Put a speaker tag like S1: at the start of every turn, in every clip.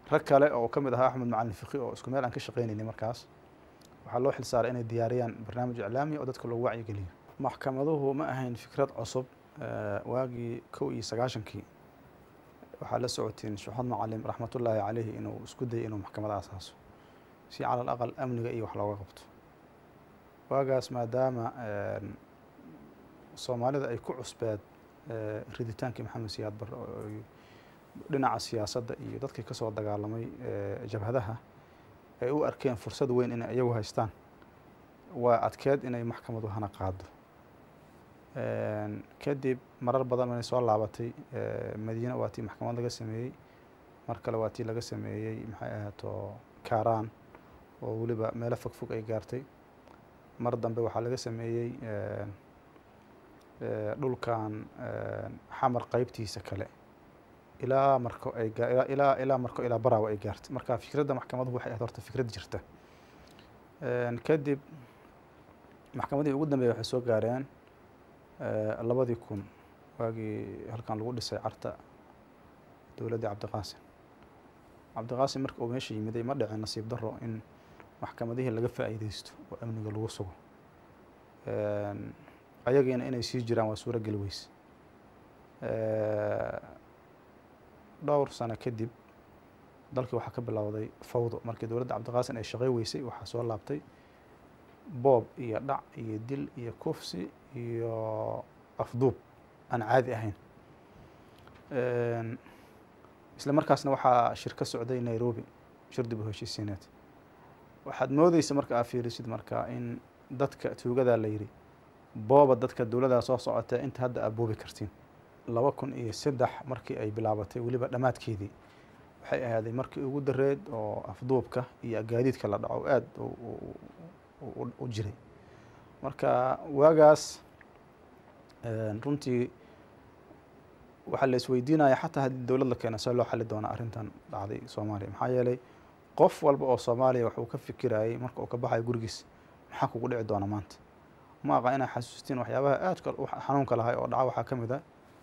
S1: rag kale oo ka mid ahaa axmed macalin fiqi oo isku meel aan ka shaqeynaynay markaas waxaa loo xil saaray inay diyaariyaan barnaamij iclaami oo dadka loogu wacyigeliyo maxkamaduhu ma ahayn fikrad cusub waagii kow iyo sagaashankii waxaa la socotiin shuxad macalim raxmatullaahi caleyhi inuu isku dayay inuu maxkamad asaaso si cala al aqal amniga iyo wax looga qabto waagaas maadaama soomaalida ay ku cusbeed riditaankii maxamed siyaad barre oo dhinaca siyaasadda iyo dadkii kasoo dagaalamay jabhadaha ay u arkeen fursad weyn inay iyagu haystaan waa adkeed inay maxkamadu hana qaado kadib marar badan inay soo laabatay madiine waa tii maxkamad laga sameeyey mar kale waa tii laga sameeyey maxay ahaato kaaraan oo weliba meelo fog fog ay gaartay mar dambe waxaa laga sameeyey dhulkan xamar qeybtiisa kale ilaa marko ay ilaa ilaa marko ilaa baraawa ay gaartay marka fikradda maxkamaduhu waxay ahayd horta fikrad jirta kadib maxkamadihii ugu dambeeyay waxay soo gaareen labadii kun waagii halkan lagu dhisay carta dowladdii cabdiqaasim cabdiqaasim marka uu meesha yimiday ma dhicin nasiib daro in maxkamadihii laga faa'iideysto oo amniga lagu sugo ayagiina inay sii jiraan waa suuro geli weyse dhowr sano kadib dalkii waxaa ka bilowday fawdo markii dowladda cabdiqaasim ay shaqey weysay waxaa soo laabtay boob iyo dhac iyo dil iyo kufsi iyo afduub aan caadi ahayn isla markaasna waxaa shir ka socday nairobi shir dib u heshiisiineed waxaad moodeysa marka aa fiirisid marka in dadka tuugadaa la yidhi booba dadka dowladdaa soo socotee inta hadda aad boobi kartiin laba kun iyo saddex markii ay bilaabatay weliba dhammaadkeedii waxay ahaaday markii ugu dareed oo afduubka iyo gaadiidka la dhaco aada u jiray marka waagaas runtii waxaa la isweydiinaya xataa haddii dowlad la keena see loo xali doonaa arrintan dhacday soomaaliya maxaa yeelay qof walba oo soomaaliya wax uu ka fikirayay marka uu ka baxayo gurigiis maxaa kugu dhici doona maanta ma aqa inaa xasuustiin waxyaabaha aadka xanuunka lahay oo dhaca waxaa ka mid a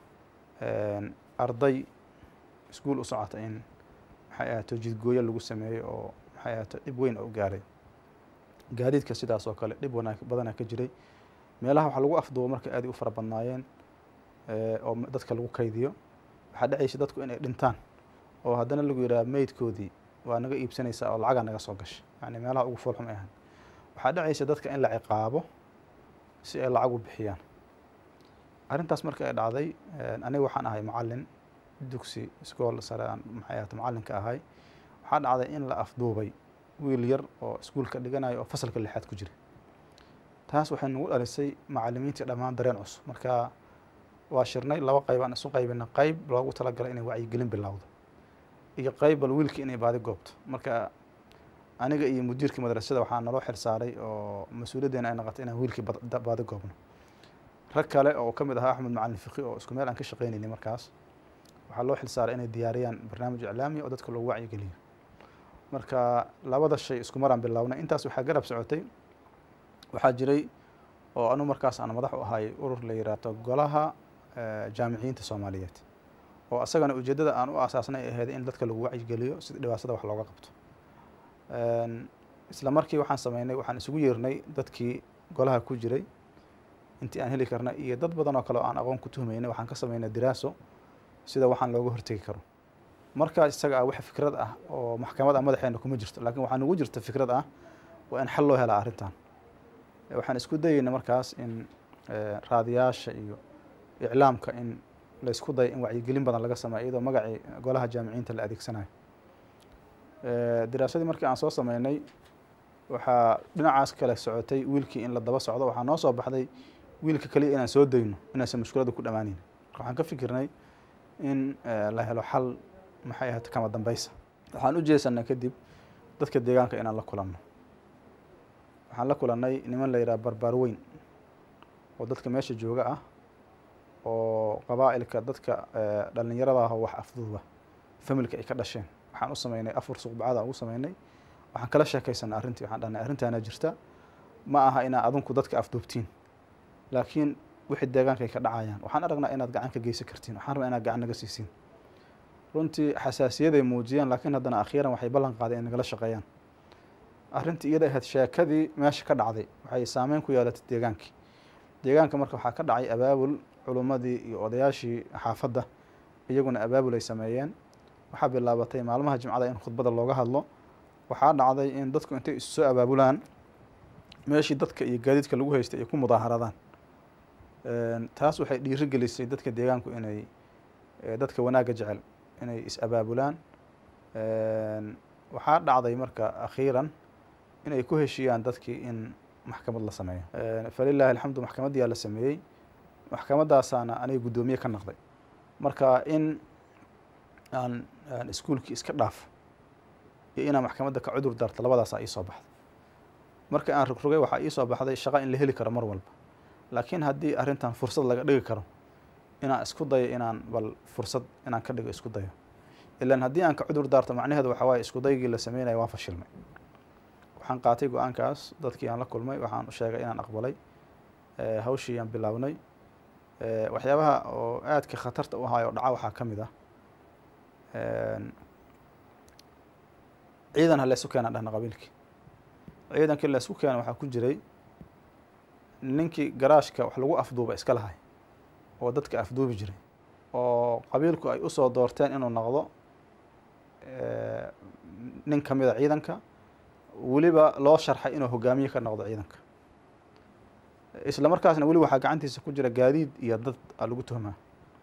S1: arday iskuol u socota in maxay ahaato jidgooyo lagu sameeyey oo maxay ahaato dhib weyn oo gaaray gaadiidka sidaas oo kale dhib wanaag badanaa ka jiray meelaha waxaa lagu afduubo marka aad u fara badnaayeen oo dadka lagu kaydiyo waxaa dhacaysa dadku inay dhintaan oo haddana lagu yidhaha meydkoodii waa naga iibsanaysaa oo lacagaa naga soo gashay yani meelaha ugu foolxum ay ahan waxaa dhacaysa dadka in la ciqaabo si ay lacag u bixiyaan arrintaas marka ay dhacday aniga waxaan ahay macalin dugsi iskool sare aan maxay ahata macallinka ahay waxaa dhacday in la afduubay wiil yar oo iskuulka dhiganayo oo fasalka lixaad ku jira taas waxay nagu dhalisay macalimiintii dhammaan dareen cusub marka waa shirnay laba qayb aan isu qaybina qayb loogu talagalay inay wacyigelin bilowdo iyo qayb bal wiilkii inay baadi goobto marka aniga iyo mudiirkii madrasada waxaa naloo xil saaray oo mas-uuliyaddeena ay noqotay inaan wiilkii baadi goobno rag kale oo ka mid ahaa axmed macalin fiqi oo isku meel aan ka shaqeynaynay markaas waxaa loo xil saaray inay diyaariyaan barnaamij iclaami oo dadka loogu wacyigeliyo marka labada shay isku maraan bilownay intaas waxaa garab socotay waxaa jiray oo anu markaas aan madax u ahay urur la yiraahdo golaha jaamiciyiinta soomaaliyeed oo asagana ujeeddada aan u asaasnay ahayd in dadka lagu wacyigeliyo sida dhibaatada wax looga qabto isla markii waxaan sameynay waxaan isugu yeernay dadkii golaha ku jiray intii aan heli karna iyo dad badan oo kale oo aan aqoon ku tuhmaynay waxaan ka sameynay diraaso sida waxaan looga hortegi karo markaas isaga ah wax fikrad ah oo maxkamad ah madaxeena kuma jirto laakiin waxaa nagu jirta fikrad ah waa in xal loo helaa arrintan waxaan isku dayeyna markaas in raadiyaasha iyo iclaamka in laysku dayo in wacyigelin badan laga sameeyo iyadoo magacii golaha jaamiciyiinta la adeegsanayo diraasadii markii aan soo sameynay waxaa dhinacaas kale socotay wiilkii in la daba socdo waxaa noo soo baxday wiilka kaliya inaan soo dayno inaysan mushkiladda ku dhamaaneyn marka waxaan ka fikirnay in la helo xal maxay ahata kama dambeysa waxaan u jeesanay kadib dadka deegaanka inaan la kulanno waxaan la kulannay niman la yidhaha barbaar weyn oo dadka meesha jooga ah oo qabaa'ilka dadka dhalinyarada ah oo wax afduuba familka ay ka dhasheen waxaan u sameynay afar suqbacada ugu sameynay waxaan kala sheekaysanay arrintii waxaan dhahnay arrintaana jirta ma aha inaa adinku dadka afduubtiin laakiin wixii deegaanka ay ka dhacayaan waxaan aragnaa inaad gacan ka geysan kartiin waxaan rabaa inaad gacan naga siisiin runtii xasaasiyaday muujiyeen laakiin haddana akhiiran waxay ballan qaadeen in nagala shaqeeyaan arrintii iyada ahayd sheekadii meesha ka dhacday waxay saameyn ku yeelatay deegaankii deegaanka marka waxaa ka dhacay abaabul culummadii iyo odayaashii xaafadda iyaguna abaabul ay sameeyeen waxaa bilaabatay maalmaha jimcada in khudbada looga hadlo waxaa dhacday in dadku intay isu soo abaabulaan meeshii dadka iyo gaadiidka lagu haystay ay ku mudaaharadaan taas waxay dhiiri gelisay dadka deegaanku inay dadka wanaagga jecel inay is-abaabulaan waxaa dhacday marka akhiiran inay ku heshiiyaan dadkii in maxkamad la sameeyo falilaahi alxamdu maxkamaddiyaa la sameeyey maxkamadaasaana aniga guddoomiye ka naqday marka in aan aan iskuulkii iska dhaaf iyo inaan maxkamadda ka cudur daarto labadaasaa iisoo baxday marka aan rogrogay waxaa iisoo baxday shaqa in la heli karo mar walba laakiin haddii arrintan fursad laga dhigi karo inaan isku dayo inaan bal fursad inaan ka dhigo isku dayo ilaan haddii aan ka cudur daarto macnaheedu waxaa waaye isku daygii la sameynaya waa fashilmay waxaan qaatay go-aankaas dadkii aan la kulmay waxaan u sheegay inaan aqbalay hawshii aan bilownay waxyaabaha oo aadka khatarta u ahaay oo dhaca waxaa ka mid ah ciidan ha laysu keenaan dhahna qabiilkii ciidankii laysku keena waxaa ku jiray ninkii garaashka wax lagu afduuba iska lahay oo dadka afduubi jiray oo qabiilku ay usoo doorteen inuu noqdo nin ka mida ciidanka weliba loo sharxay inuu hogaamiye ka noqdo ciidanka isla markaasna weli waxaa gacantiisa ku jira gaadiid iyo dad a lagu tuhmaa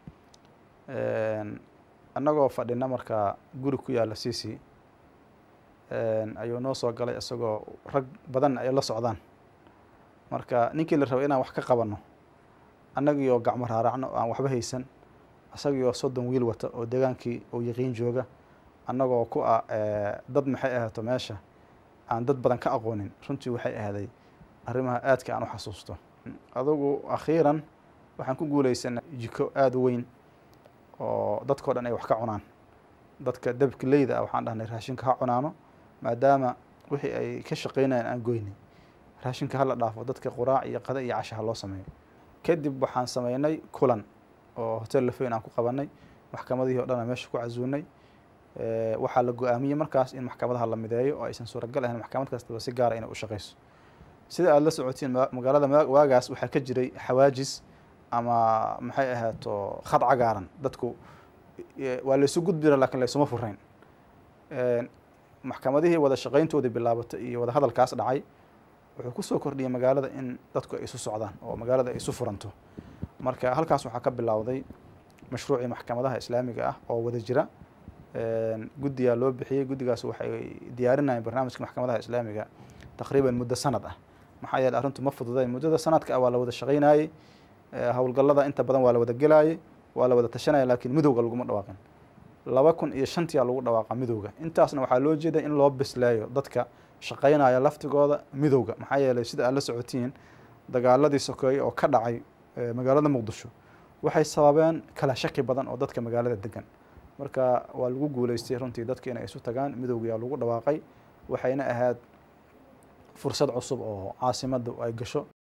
S1: annagoo fadhina markaa guri ku yaalla cc ayuu noo soo galay isagoo rag badan ay la socdaan marka ninkii la rabay inaan wax ka qabanno annagii oo gacmo raaracno oo aan waxba haysan isagii oo soddon wiil wata oo degaankii uu yaqiin jooga annagoo ku ah dad maxay ahaato meesha aan dad badan ka aqoonin runtii waxay ahaaday arrimaha aadka aan u xasuusto adugu akhiiran waxaan ku guuleysanay jiko aada u weyn oo dadkao dhan ay wax ka cunaan dadka dabkileyda ah waxaan dhahnay raashinka ha cunaano maadaama wixii ay ka shaqeynayaan aan goynay raashinka hala dhaafo dadka quraac iyo qada iyo casha ha loo sameeyo kadib waxaan sameynay kulan oo hotel lafeyn aan ku qabanay maxkamadihii o dhan aan meesha ku casuunay waxaa la go-aamiyey markaas in maxkamadaha la mideeyo oo aysan suuragal ahayn maxkamad kastaba si gaara inay u shaqeyso sida aada la socotiin magaalada waagaas waxaa ka jiray xawaajis ama maxay ahaato khad cagaaran dadku waa laysu gudbira lakin laysuma furayn maxkamadihii wada shaqeyntoodii bilaabatay iyo wada hadalkaas dhacay wuxuu kusoo kordhiyay magaalada in dadku ay isu socdaan oo magaalada ay isu furanto marka halkaas waxaa ka bilowday mashruucii maxkamadaha islaamiga ah oo wada jira guddigaa loo bixiyey guddigaas waxay diyaarinayeen barnaamijka maxkamadaha islaamiga taqriiban muddo sanad ah maxaa yeele arrintu ma fududayn muddada sanadka ah waa la wada shaqeynayey howlgallada inta badan waa la wada gelaayey waa la wada tashanaya laakiin midowga laguma dhawaaqin laba kun iyo shantiyaa lagu dhawaaqa midowga intaasna waxaa loo jeeday in loo bisleeyo dadka shaqeynaya laftigooda midowga maxaa yeelay sida aad la socotiin dagaaladii sokeeye oo ka dhacay magaalada muqdisho waxay sababeen kala shaki badan oo dadka magaalada degan marka waa lagu guuleystay runtii dadka inay isu tagaan midowgayaa lagu dhawaaqay waxayna ahayd fursad cusub oo caasimadda ay gasho